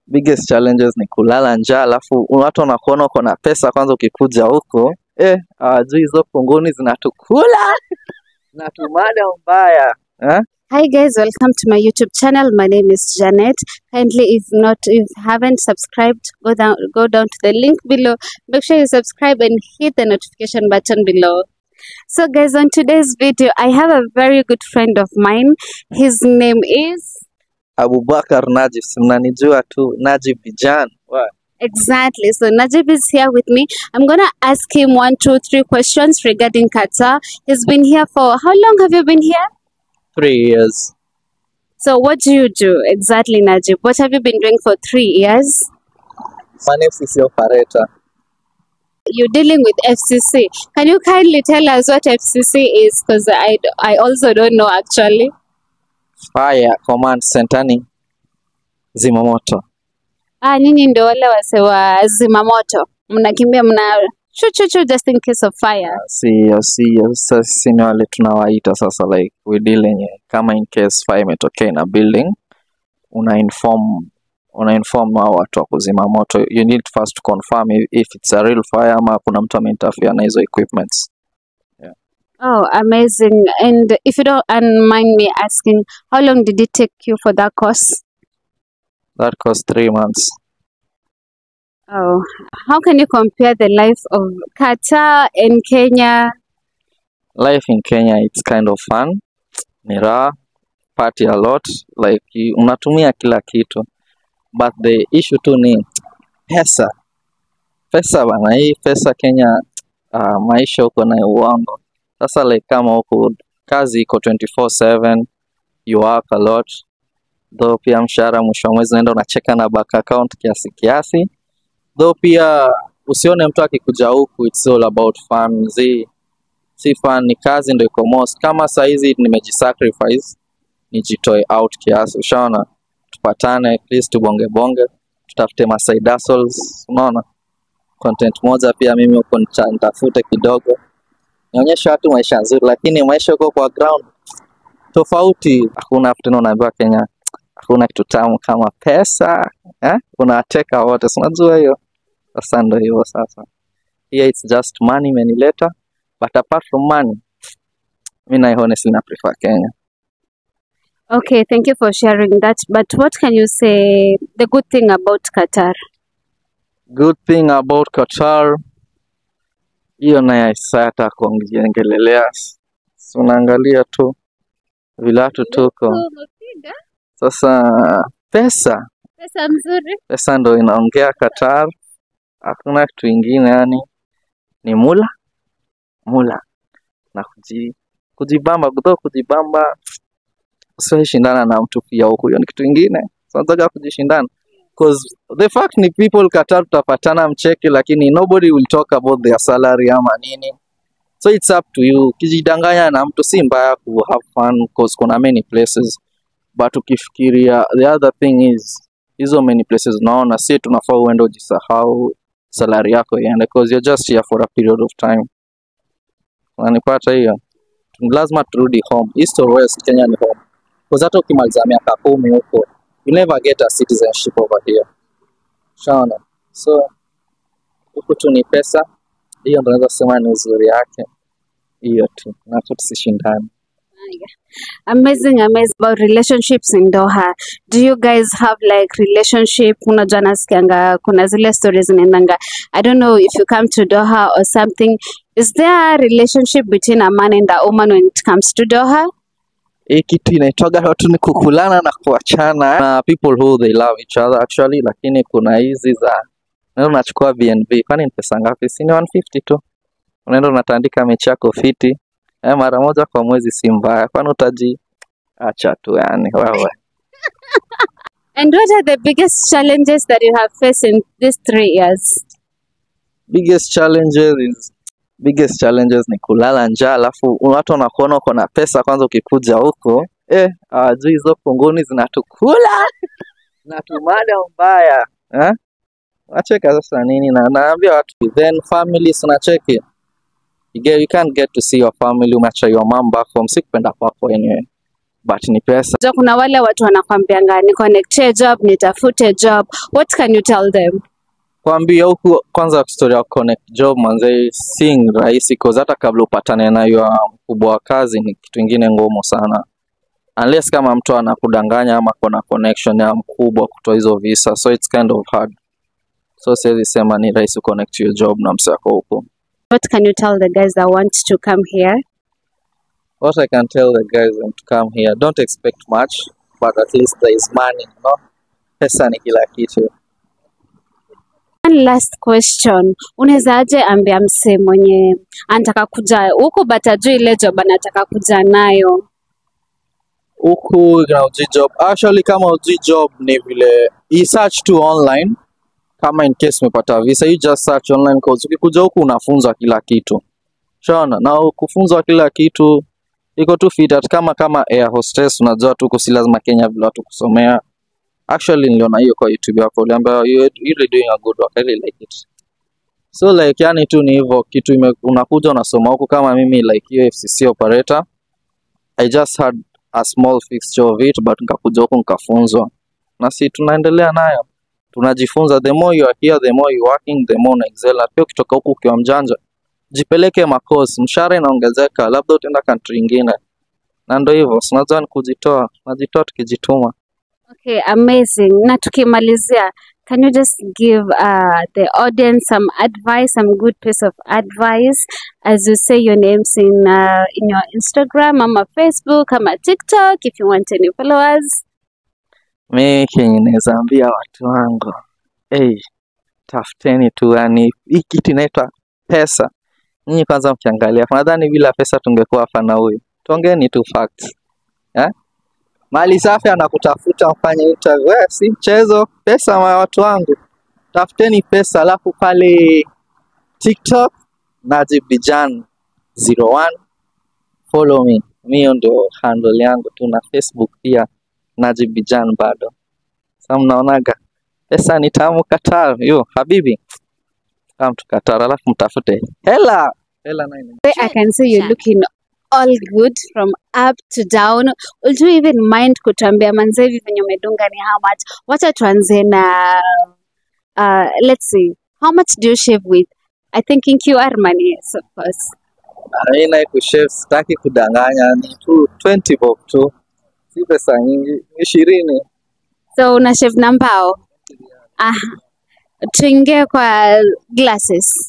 biggest challenges ni kulala njaa, alafu watu wanakuona uko na pesa kwanza, ukikuja huko eh, hawajui hizo kunguni zinatukula zinatumada mbaya eh? Hi guys, welcome to my YouTube channel. My name is Janet. Kindly, if not, if you haven't subscribed, go down, go down to the link below. Make sure you subscribe and hit the notification button below. So, guys, on today's video, I have a very good friend of mine. His name is Abubakar Najib, si mnanijua tu Najib Bijan. Wa- exactly. So Najib is here with me. I'm gonna ask him one, two, three questions regarding Qatar. He's been here for how long? Have you been here? Three years. So, what do you do exactly, Najib? What have you been doing for three years? Fani FCC operator. you're dealing with FCC. Can you kindly tell us what FCC is? Because I, I also don't know actually. Fire Command Center ni zimamoto. Ah, nyinyi ndio wale wase wa zimamoto, mnakimbia mna chu chu chu just in case of fire. Sio, sio. Sasa sisi ni wale tunawaita sasa, like we deal yenye kama in case fire imetokea in a building, una inform una inform hao watu wa kuzima moto. You need first to confirm if, if it's a real fire ama kuna mtu ameinterfere na hizo equipments. Oh, amazing! And if you don't and mind me asking, how long did it take you for that course? That cost three months. Oh, how can you compare the life of Qatar and Kenya? Life in Kenya it's kind of fun, ni raha, party a lot, like you- unatumia kila kitu, but the issue tu ni pesa. Pesa bana, hii pesa Kenya, uh, maisha huko na uongo. Sasa like kama huku kazi iko 24/7, you work a lot, though pia mshahara mwisho wa mwezi unaenda unacheka na bank account kiasi kiasi, though pia usione mtu akikuja huku it's all about fun zi si fun, ni kazi ndo iko most. Kama saa hizi nimejisacrifice nijitoe out kiasi, ushaona, tupatane at least tubonge bonge, tutafute ma side hustles, unaona content moja pia mimi huko nita- nitafute kidogo, nionyeshe watu maisha nzuri, lakini maisha huko kwa ground tofauti. Hakuna tena, unaambiwa Kenya hakuna kitu tamu kama pesa eh? Unateka wote, si unajua hiyo. Sasa ndo hivyo sasa, here it's just money imenileta but apart from money mi na honestly na prefer Kenya. Okay, thank you for sharing that. But what can you say the good thing about Qatar? Good thing about Qatar, hiyo naye sasa hata kuongelelea, Si unaangalia tu vilatu tuko sasa. Pesa Pesa mzuri. pesa ndo inaongea Qatar, hakuna kitu ingine, yani ni mula mula na kuji, kujibamba kutaka kujibamba, usiwahi shindana na mtu pia huku, hiyo ni kitu ingine. So nataka kujishindana cause the fact ni people Qatar tutapatana mcheke, lakini nobody will talk about their salary ama nini, so it's up to you. Ukijidanganya na mtu si mbaya ku have fun cause kuna many places, but ukifikiria the other thing is hizo many places unaona, si tunafaa uende ujisahau salary yako iende cause you're just here for a period of time. Unanipata hiyo? Lazima turudi home. East or West, Kenya ni home. Cause hata ukimaliza miaka kumi huko you never get a citizenship over here. Shaona? So huku tu ni pesa, hiyo ndo naweza sema ni uzuri yake, hiyo tu, na tu tusishindane. Amazing, amazing about relationships in Doha. Do you guys have like relationship? Unajua nasikianga kuna zile stories zinaendanga. I don't know if you come to Doha or something. Is there a relationship between a man and a woman when it comes to Doha? hii kitu inaitwaga watu ni kukulana na kuachana na people who they love each other actually, lakini kuna hizi za unaenda unachukua BNB, kwani ni pesa ngapi? Si ni 150 tu, unaenda unatandika mechi yako fiti eh, mara moja kwa mwezi, si mbaya, kwani utaji acha tu yani wewe. And what are the biggest challenges that you have faced in these three years? biggest challenges is biggest challenges ni kulala njaa, alafu watu wanakuona uko na pesa kwanza, ukikuja huko eh, hawajui hizo kunguni zinatukula zinatumada mbaya eh? Nacheka sasa nini, na naambia watu then families unacheki you, get, you can't get to see your family, umeacha your mom back home, si kupenda kwako anyway, but ni pesa Jo, kuna wale watu wanakwambianga ni connectie job, nitafute job. What can you tell them? kwambia huku kwanza story ya connect job manze si rahisi cause hata kabla upatane na hiyo mkubwa wa kazi ni kitu ingine ngumu sana unless kama mtu anakudanganya ama kuna connection ya mkubwa kutoa hizo visa so it's kind of hard so siwezi sema ni rahisi connect your job na msako huku What can you tell the guys that want to come here? what I can tell the guys when to come here don't expect much but at least there is money you know pesa ni kila kitu One last question. Unaweza aje ambia msee mwenye anataka kuja huku but ajui ile job anataka kuja nayo? huku na uji job actually kama uji job ni vile i search tu online kama in case umepata visa you just search online cause ukikuja huku unafunzwa kila kitu shaona na kufunzwa kila kitu iko tu fit at kama kama air hostess unajua tu huku si lazima Kenya vile watu kusomea actually niliona hiyo kwa YouTube yako uliambia you you're really doing a good work I really like it so like yani tu ni hivyo kitu ime, unakuja unasoma huku kama mimi like hiyo FCC operator I just had a small fixture of it but nikakuja huku nikafunzwa na si tunaendelea nayo tunajifunza the more you are here the more you working the more una excel na pia ukitoka huku ukiwa mjanja jipeleke makosi mshahara inaongezeka labda utaenda country ingine na ndo hivyo si unajua ni kujitoa najitoa tukijituma Okay, amazing. Na tukimalizia, can you just give uh, the audience some advice, some good piece of advice as you say your names in uh, in your Instagram, ama Facebook, ama TikTok if you want any followers? mi kenye naweza ambia watu wangu hey, tafuteni tu yani hii kitu inaitwa pesa nyinyi kwanza mkiangalia nadhani bila pesa tungekuwa hapa na huyu tuongeeni tu facts eh? mali safi anakutafuta mfanye interview eh, si mchezo pesa ma watu wangu tafuteni pesa alafu pale tiktok najib bijan 01 follow me mi hiyo ndio handle yangu tu na facebook pia najib bijan bado sa mnaonaga pesa ni tamu Qatar yo habibi kama mtu Qatar alafu mtafute hela hela nayo ni- I can see you're looking all good from up to down. Would you even mind kutuambia manze hivi venye umedunga ni how much? Wacha tuanze na uh, let's see. How much do you shave with? I think in QR money, yes, of course. mi naye kushave sitaki kudanganya ni tu 20 bob tu si pesa nyingi ni ishirini So una shave na mbao. Aha. Tuingie kwa glasses.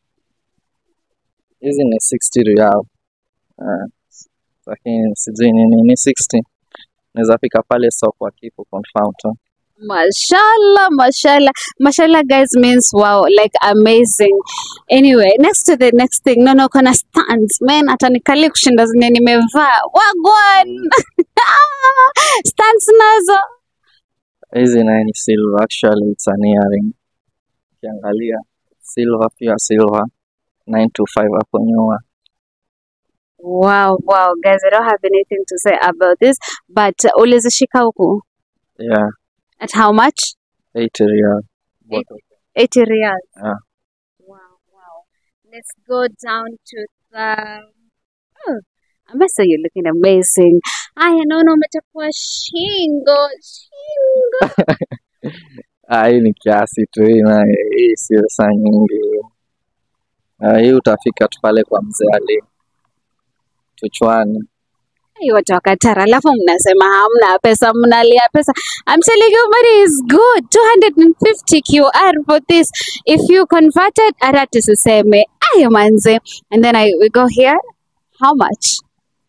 hizi ni 60 real Ah, lakini sijui ni nini 60 naweza fika pale soko akipo confirm tu Mashallah, mashallah. Mashallah guys means wow, like amazing. Anyway, next to the next thing. No, no, kuna stands. Man, atanikali kushinda zenye nimevaa. Wagwan. stands nazo. hizi naye ni silver actually it's an earring ukiangalia silver pure silver 925 hapo nyuma Wow, wow, guys, I don't have anything to say about this, but uh, ulizishika huku. yeah At how much? 80 real Both of 80 riyals. Yeah. Wow, wow. Let's go down to the. Oh, I must say you're looking amazing. Aya, naona umechafua shingo, shingo. Ah, hii ni kiasi tu hii na hii sio saa nyingi. Ah, hii utafika tu pale kwa mzee Ali Tuchwani. Hey, watu wa Qatar, alafu mnasema hamna pesa, mnalia pesa. I'm telling you money is good. 250 QR for this. If you converted, hata tusiseme. Aya manze. And then I, we go here. How much?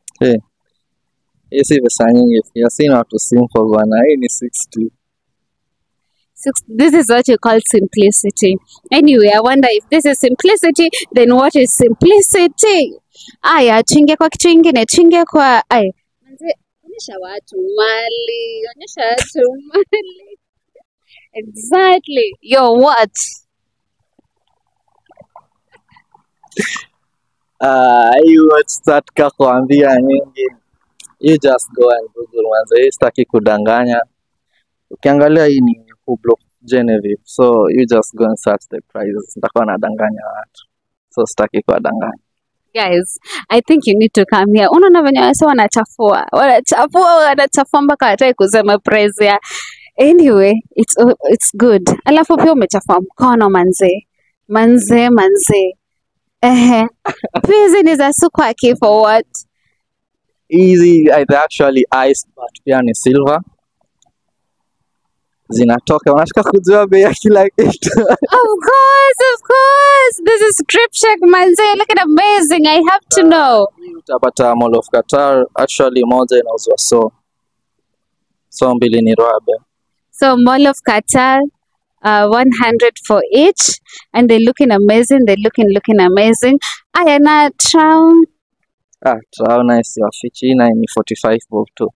Hii si pesa nyingi pia, si na watu simple bwana. Hii ni 60. Six, this is what you call simplicity. Anyway, I wonder if this is simplicity, then what is simplicity? Aya, tuingie kwa kitu ingine, tuingie kwa aya. Manze, onyesha watu mali, onyesha watu mali. Exactly. Yo, what? Ah, hii watch sitaka kuambia nyingi. You just go and Google manze. Hii sitaki kudanganya. Ukiangalia hii ni Hublot Genevieve. So you just go and search the prices. Nitakuwa nadanganya watu. So sitaki kuwadanganya. guys i think you need to come here unaona venye wase wanachafua wanachafua wanachafua mpaka wataki kusema praise ya anyway it's, it's good alafu pia umechafua mkono manzee manzee manzee ehe pia hizi ni za sukwaki for what hizi they're actually ice but pia ni silver zinatoka unataka kujua bei ya kila kitu of course of course this is strip check manzee look at amazing i have to know Hii utapata Mall of Qatar actually moja inauzwa so so mbili ni roabe So Mall of Qatar, uh, 100 for each, and they're looking amazing. They're looking looking amazing. Aya na Traum, ah tunaona isiwafichi na ni 45 bob tu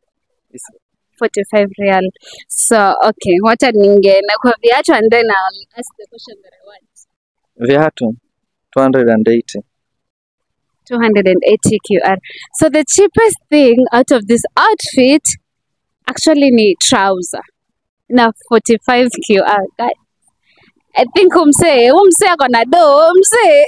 45 real. So okay, wacha ningeenda kwa viatu and then I'll ask the question that I want. viatu 280 280 QR. So the cheapest thing out of this outfit actually ni trouser na 45 QR. Guys, I think umse umse ako na do umse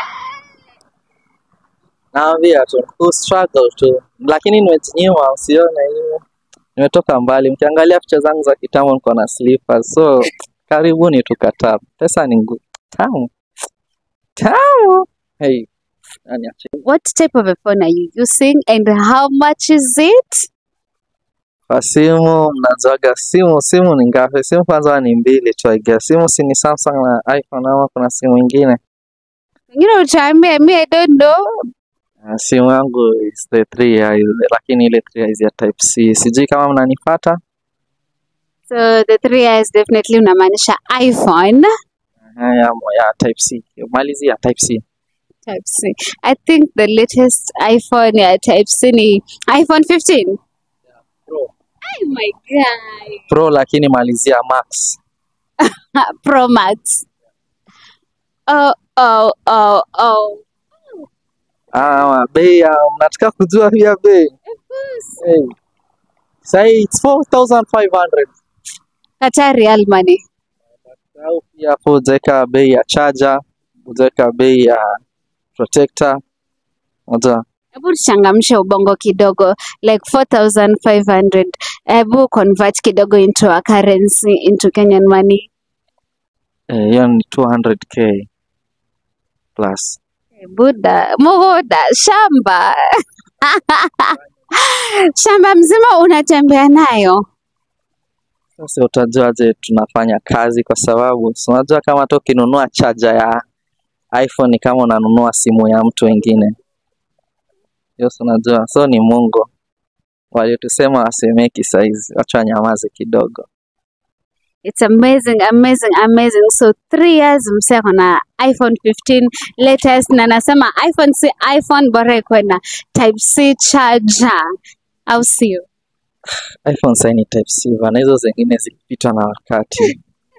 naambia tu ku struggle tu lakini nimejinyima usione hiyo nimetoka mbali mkiangalia picha zangu za kitambo niko na slippers so karibuni tu Qatar pesa ni ngu- tamu tamu hey aniache what type of a phone are you using and how much is it? kwa simu mnajuaga simu simu ni ngapi simu kwanza ni mbili tu I guess simu si ni Samsung na iPhone ama kuna simu ingine Wengine utaambia me I don't know. Uh, simu yangu is the 3 years lakini ile 3 years ya type C sijui kama mnanipata So the three years definitely unamaanisha iPhone Haya, ya type C malizi ya type C type C. I think the latest iPhone ya type C ni iPhone 15. Pro. Oh my god. Pro lakini malizia Max Pro Max. Oh oh oh oh. ah, bei ya mnataka kujua pia bei Of course. hey. Sahi it's 4500 Qatar real money. au pia hapo ujaweka bei ya charger ujaweka bei ya protector unajua Hebu tuchangamshe ubongo kidogo like 4500 hebu convert kidogo into a currency into Kenyan money eh, hiyo ni 200k plus buda muda shamba shamba mzima unatembea nayo Sasa utajuaje tunafanya kazi kwa sababu si unajua kama hata ukinunua charger ya iPhone ni kama unanunua simu ya mtu wengine. Hiyo si unajua, so ni Mungu. Waliotusema wasemeki saizi, wacha wanyamaze kidogo. It's amazing, amazing, amazing. So three years msee ako na iPhone 15 latest na nasema iPhone si iPhone bora ikuwe na type C charger au sio? iPhone sasa ni type C bana, hizo zingine zilipitwa na wakati.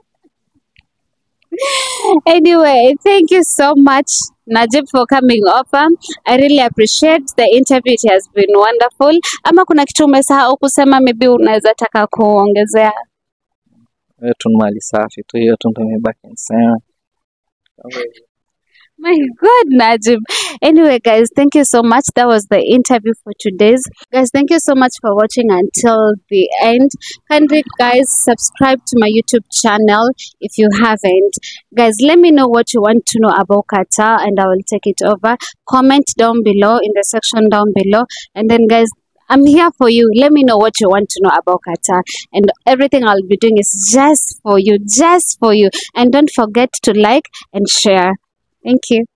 Anyway, thank you so much Najib for coming over. I really appreciate the interview. It has been wonderful. Ama kuna kitu umesahau kusema maybe unaweza taka kuongezea? Hiyo tu ni mali safi tu, hiyo tu ndio imebaki niseme. Kama hivyo. My God, Najib. Anyway, guys, thank you so much. That was the interview for today's. Guys, thank you so much for watching until the end. Kindly, guys, subscribe to my YouTube channel if you haven't. Guys, let me know what you want to know about Qatar and I will take it over. Comment down below in the section down below. And then, guys, I'm here for you. Let me know what you want to know about Qatar. And everything I'll be doing is just for you, just for you. And don't forget to like and share. Thank you.